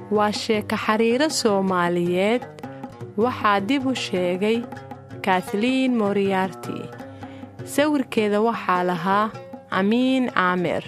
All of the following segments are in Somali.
waa sheeko xiriiro soomaaliyeed waxaa dib u sheegay kathliin moriarti sawirkeeda waxaa lahaa amiin caamer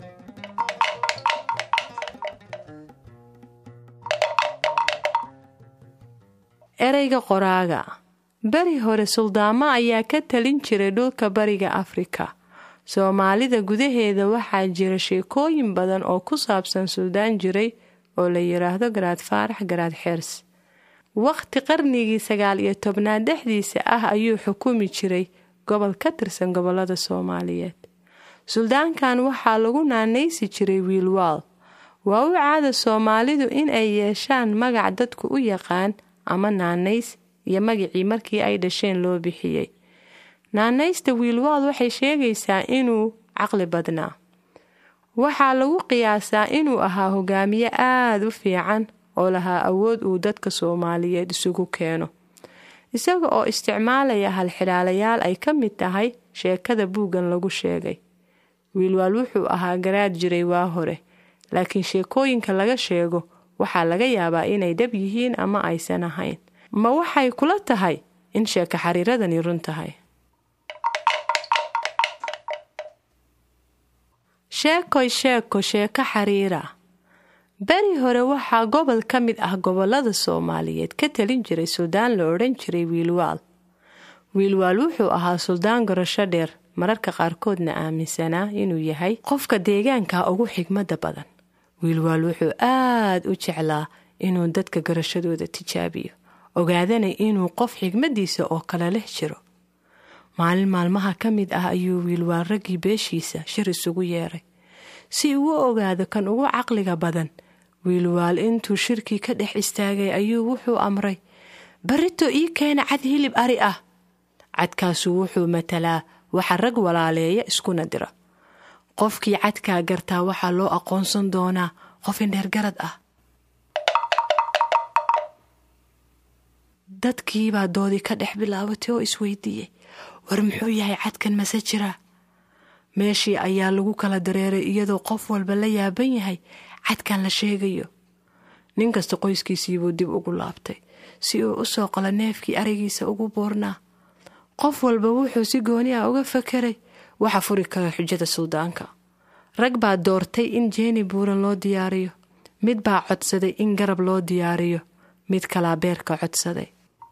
ereyga qoraaga beri hore suldaamo ayaa ka talin jiray dhulka bariga afrika soomaalida gudaheeda waxaa jira sheekooyin badan oo ku saabsan suldaan jiray oo la yidhaahdo garaad faarax garaad xeers wakhti qarnigii sagaal iyo tobnaad dhexdiisa ah ayuu xukumi jiray gobol ka tirsan gobollada soomaaliyeed suldaankan waxaa lagu naanaysi jiray wiilwaal waa u caada soomaalidu in ay yeeshaan magac dadku u yaqaan ama naanays iyo magacii markii ay dhasheen loo bixiyey naanaysta wiilwaal waxay sheegaysaa inuu caqli badnaa waxaa lagu qiyaasaa inuu ahaa hogaamiye aada u fiican oo lahaa awood uu dadka soomaaliyeed isugu keeno isaga oo isticmaalaya halxidhaalayaal ay ka mid tahay sheekada buuggan lagu sheegay wiilwaal wuxuu ahaa garaad jiray waa hore laakiin sheekooyinka laga sheego waxaa laga yaabaa inay dhab yihiin ama aysan ahayn ma waxay kula tahay in sheeko xariiradani run tahay sheekoy sheeko sheeko xariira beri hore waxaa gobol ka mid ah gobollada soomaaliyeed ka talin jiray suldaan la odhan jiray wiilwaal wiilwaal wuxuu ahaa suldaan garasho dheer mararka qaarkoodna aaminsanaa inuu yahay qofka deegaanka ugu xigmadda badan wiilwaal wuxuu aad u jeclaa inuu dadka garashadooda tijaabiyo ogaadana inuu qof xigmaddiisa oo kale leh jiro maalin maalmaha ka mid ah ayuu wiilwaal raggii beeshiisa shir isugu yeeray si uu u ogaado kan ugu caqliga badan wiilwaal intuu shirkii ka dhex istaagay ayuu wuxuu amray barito ii keena cad hilib ari ah cadkaasu wuxuu matalaa waxa rag walaaleeya iskuna dira qofkii cadkaa gartaa waxaa loo aqoonsan doonaa qof indheergarad ah dadkiibaa doodii ka dhex bilaabatay oo isweydiiyey war muxuu yahay cadkan mase jira meeshii ayaa lagu kala dareeray iyadoo qof walba la yaaban yahay cadkan la sheegayo nin kasta qoyskiisiibuu dib ugu laabtay si uu u soo qalo neefkii arigiisa ugu buurnaa qof walba wuxuu si gooni ah uga fakeray waxa furi kara xujada suldaanka rag baa doortay in jeeni buuran loo diyaariyo mid baa codsaday in garab loo diyaariyo mid kalaa beerka codsaday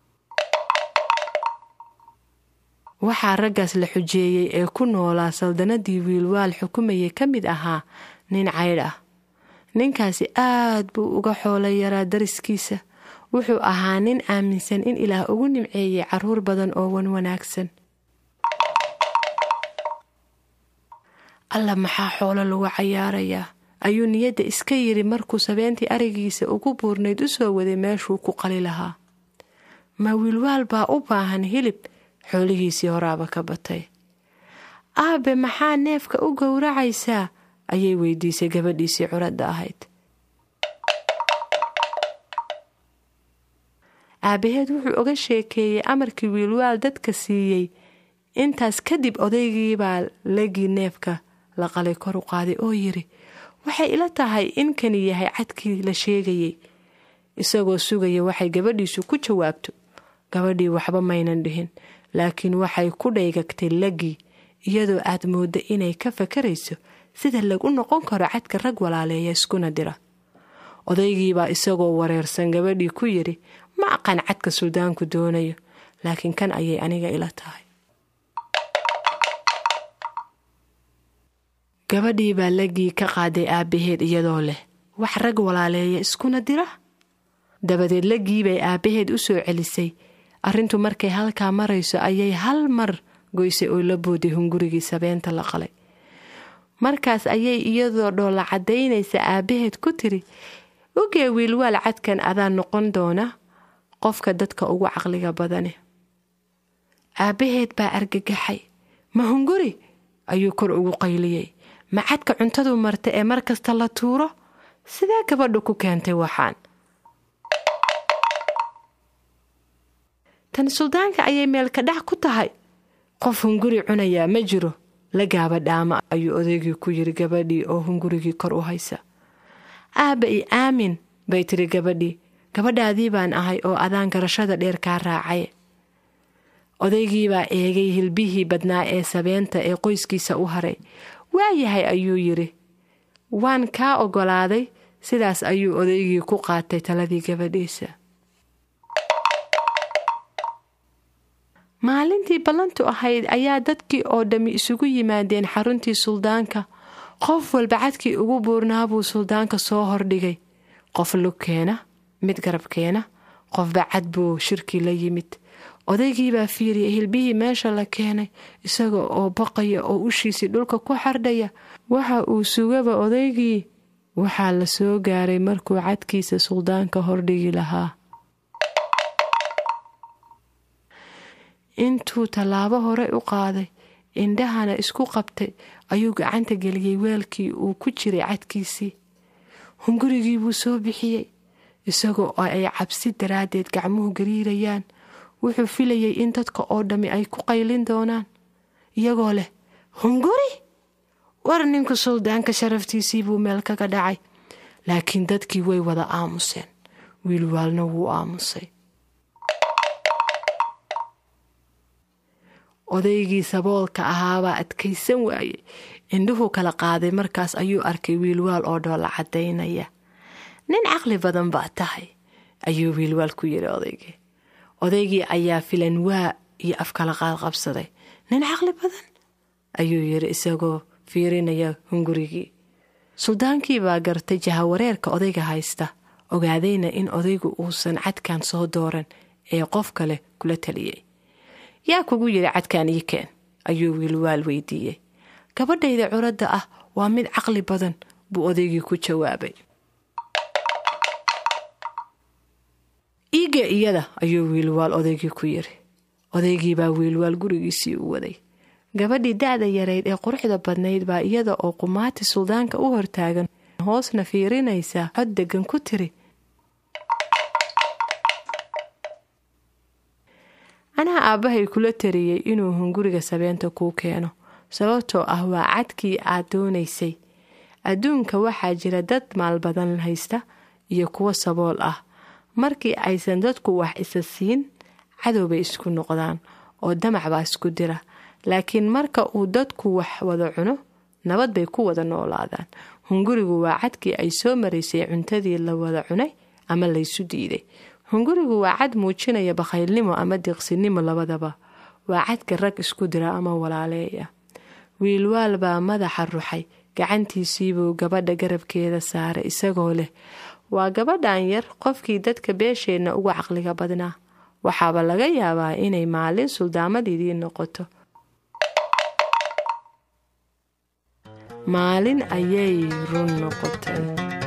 waxaa raggaas la xujeeyey ee ku noolaa saldanadii wiilwaal xukumayay ka mid ahaa nin caydh ah ninkaasi aad buu uga xoolay yaraa dariskiisa wuxuu ahaa nin aaminsan in ilaah ugu nimceeyey carruur badan oo wan wanaagsan alla maxaa xoolo lagu cayaarayaa ayuu niyadda iska yidhi markuu sabeentii arigiisa ugu buurnayd u soo waday meeshuu ku qali lahaa ma wiilwaal baa u baahan hilib xoolihiisii horaaba ka batay aabe maxaa neefka u gowracaysaa ayay weydiisay gabadhiisii curadda ahayd aabaheed wuxuu oga sheekeeyey amarkii wiilwaal dadka siiyey intaas kadib odaygiibaa legii neefka la qalay kor u qaaday oo yidhi waxay ila tahay in kani yahay cadkii la sheegayey isagoo sugaya waxay gabadhiisu ku jawaabto gabadhii waxba maynan dhihin laakiin waxay ku dhaygagtay lagii iyadoo aad moodda inay ka fakarayso sida lagu noqon karo cadka rag walaaleeya iskuna dira odaygiibaa isagoo wareersan gabadhii ku yidhi ma aqaan cadka suldaanku doonayo laakiin kan ayay aniga ila tahay gabadhii baa lagii ka qaaday aabbaheed iyadoo leh wax rag walaaleeya iskuna dira dabadeed lagii bay aabbaheed u soo celisay arrintu markay halkaa marayso ayay hal mar goysay oo la booday hungurigii sabeenta la qalay markaas ayay iyadoo dhoolla caddaynaysa aabbaheed ku tiri ogee wiilwaal cadkan adaa noqon doona qofka dadka ugu caqliga badane aabbaheed baa argagaxay ma hunguri ayuu kor ugu qayliyey ma cadka cuntadu marta ee mar kasta la tuuro sidee gabadhu ku keentay waxaan tan suldaanka ayay meelka dhac ku tahay qof hunguri cunayaa ma jiro la gaaba dhaama ayuu odaygii ku yiri gabadhii oo hungurigii kor u haysa aabba i aamin bay tiri gabadhii gabadhaadii baan ahay oo adaan garashada dheer kaa raacay odaygiibaa eegay hilbihii badnaa ee sabeenta ee qoyskiisa u haray waayahay ayuu yidhi waan kaa oggolaaday sidaas ayuu odaygii ku qaatay taladii gabadhiisa maalintii ballantu ahayd ayaa dadkii oo dhammi isugu yimaadeen xaruntii suldaanka qof walba cadkii ugu buurnaa buu suldaanka soo hordhigay qof lugkeena mid garabkeena qofba cad buu shirkii la yimid odaygiibaa fiiriyay hilbihii meesha la keenay isaga oo baqaya oo ushiisii dhulka ku xardhaya waxa uu sugaba odaygii waxaa la soo gaaray markuu cadkiisa suldaanka hordhigi lahaa intuu tallaabo hore u qaaday indhahana isku qabtay ayuu gacanta geliyey weelkii uu ku jiray cadkiisii hungurigii buu soo bixiyey isagoo oo ay cabsi daraaddeed gacmuhu gariirayaan wuxuu filayay in dadka oo dhammi ay ku qaylin doonaan iyagoo leh hunguri war ninku suldaanka sharaftiisii buu meel kaga dhacay laakiin dadkii way wada aamuseen wiilwaalna wuu aamusay odaygii saboolka ahaabaa adkaysan waayey indhuhu kala qaaday markaas ayuu arkay wiilwaal oo dhoola caddaynaya nin caqli badan baa tahay ayuu wiilwaal ku yidhi odaygii odaygii ayaa filan waa iyo afkala qaadqabsaday nin caqli badan ayuu yidhi isagoo fiirinaya hungurigii suldaankii baa gartay jahawareerka odayga haysta ogaadayna in odaygu uusan cadkan soo dooran ee qof kale kula taliyey yaa kugu yidhi cadkaan ii keen ayuu wiilwaal weydiiyey gabadhayda curadda ah waa mid caqli badan buu odaygii ku jawaabay iige iyada ayuu wiilwaal odaygii ku yidhi odaygiibaa wiilwaal gurigiisii u waday gabadhii da-da yarayd ee quruxda badnayd baa iyada oo qumaati suldaanka u hortaagan hoosna fiirinaysa cod degan ku tiri anaa aabbahay kula tariyey inuu hunguriga sabeenta kuu keeno sababtoo ah waa cadkii aad doonaysay adduunka waxaa jira dad maal badan haysta iyo kuwo sabool ah markii aysan dadku wax isa siin cadow bay isku noqdaan oo damac baa isku dira laakiin marka uu dadku wax wada cuno nabad bay ku wada noolaadaan hungurigu waa cadkii ay soo maraysay cuntadii la wada cunay ama laysu diiday hungurigu waa cad muujinaya bakhaylnimo ama diiqsinimo labadaba waa cadka rag isku dira ama walaaleeya wiilwaal baa madaxa ruxay gacantiisiibuu gabadha garabkeeda saaray isagoo leh waa gabadhan yar qofkii dadka beesheenna uga caqliga badnaa waxaaba laga yaabaa inay maalin suldaamadiidii noqoto maalin ayay run noqotay